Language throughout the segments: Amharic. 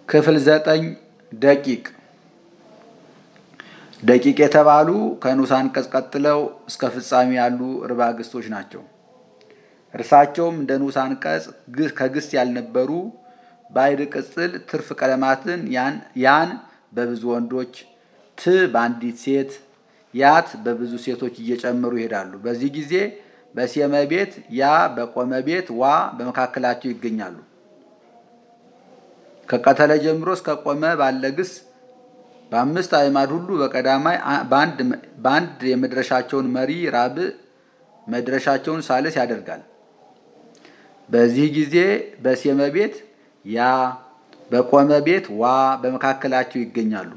ክፍል ዘጠኝ ደቂቅ ደቂቅ የተባሉ ከንዑስ አንቀጽ ቀጥለው እስከ ፍጻሜ ያሉ ርባ ግስቶች ናቸው። እርሳቸውም እንደ ንዑስ አንቀጽ ከግስ ያልነበሩ ባዕድ ቅጽል ትርፍ ቀለማትን ያን በብዙ ወንዶች፣ ት በአንዲት ሴት፣ ያት በብዙ ሴቶች እየጨመሩ ይሄዳሉ። በዚህ ጊዜ በሴመ ቤት ያ በቆመ ቤት ዋ በመካከላቸው ይገኛሉ። ከቀተለ ጀምሮ እስከ ቆመ ባለ ግስ በአምስት አዕማድ ሁሉ በቀዳማይ በአንድ የመድረሻቸውን መሪ ራብዕ መድረሻቸውን ሳልስ ያደርጋል። በዚህ ጊዜ በሴመ ቤት ያ በቆመ ቤት ዋ በመካከላቸው ይገኛሉ።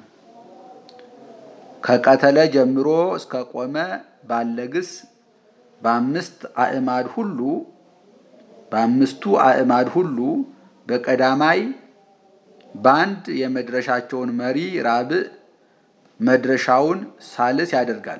ከቀተለ ጀምሮ እስከ ቆመ ባለ ግስ በአምስት አዕማድ ሁሉ በአምስቱ አዕማድ ሁሉ በቀዳማይ በአንድ የመድረሻቸውን መሪ ራብዕ መድረሻውን ሳልስ ያደርጋል።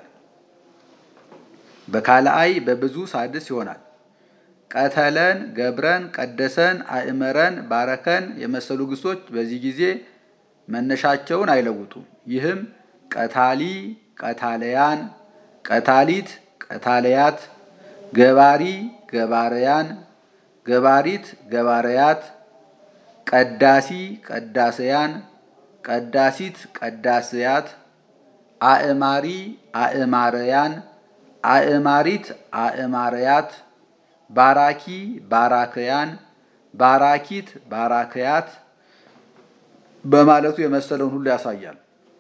በካልአይ በብዙ ሳድስ ይሆናል። ቀተለን፣ ገብረን፣ ቀደሰን፣ አእመረን፣ ባረከን የመሰሉ ግሶች በዚህ ጊዜ መነሻቸውን አይለውጡም። ይህም ቀታሊ፣ ቀታለያን፣ ቀታሊት፣ ቀታለያት፣ ገባሪ፣ ገባረያን፣ ገባሪት፣ ገባረያት ቀዳሲ ቀዳሰያን ቀዳሲት ቀዳስያት አእማሪ አእማረያን አእማሪት አእማረያት ባራኪ ባራከያን ባራኪት ባራከያት በማለቱ የመሰለውን ሁሉ ያሳያል።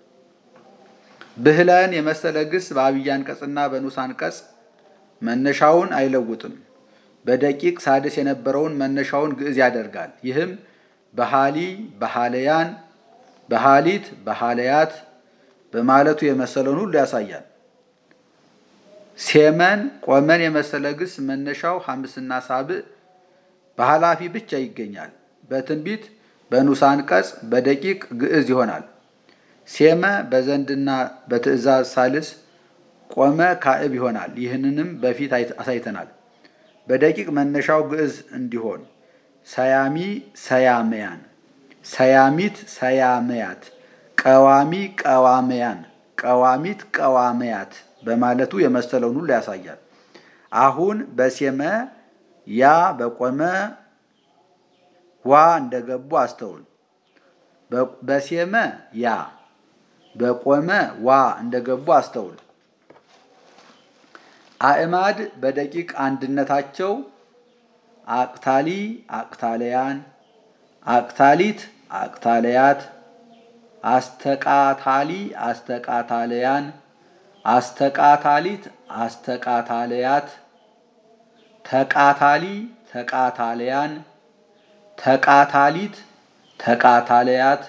ብህለን የመሰለ ግስ በአብይ አንቀጽና በንዑስ አንቀጽ መነሻውን አይለውጥም። በደቂቅ ሳድስ የነበረውን መነሻውን ግዕዝ ያደርጋል። ይህም በሃሊ በሃለያን በሃሊት በሃለያት በማለቱ የመሰለውን ሁሉ ያሳያል። ሴመን ቆመን የመሰለ ግስ መነሻው ሐምስና ሳብዕ በኃላፊ ብቻ ይገኛል። በትንቢት በንዑስ አንቀጽ በደቂቅ ግዕዝ ይሆናል። ሴመ በዘንድና በትእዛዝ ሳልስ ቆመ ካዕብ ይሆናል። ይህንንም በፊት አሳይተናል። በደቂቅ መነሻው ግዕዝ እንዲሆን ሰያሚ ሰያመያን፣ ሰያሚት ሰያመያት፣ ቀዋሚ ቀዋመያን፣ ቀዋሚት ቀዋመያት በማለቱ የመሰለውን ሁሉ ያሳያል። አሁን በሴመ ያ በቆመ ዋ እንደገቡ አስተውል። በሴመ ያ በቆመ ዋ እንደገቡ አስተውል። አዕማድ በደቂቅ አንድነታቸው አቅታሊ አቅታለያን፣ አቅታሊት አቅታለያት፣ አስተቃታሊ አስተቃታለያን፣ አስተቃታሊት አስተቃታለያት፣ ተቃታሊ ተቃታለያን፣ ተቃታሊት ተቃታለያት፣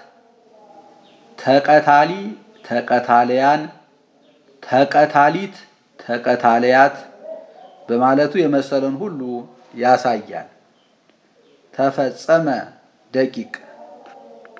ተቀታሊ ተቀታለያን፣ ተቀታሊት ተቀታለያት በማለቱ የመሰለን ሁሉ ያሳያል። ተፈጸመ ደቂቅ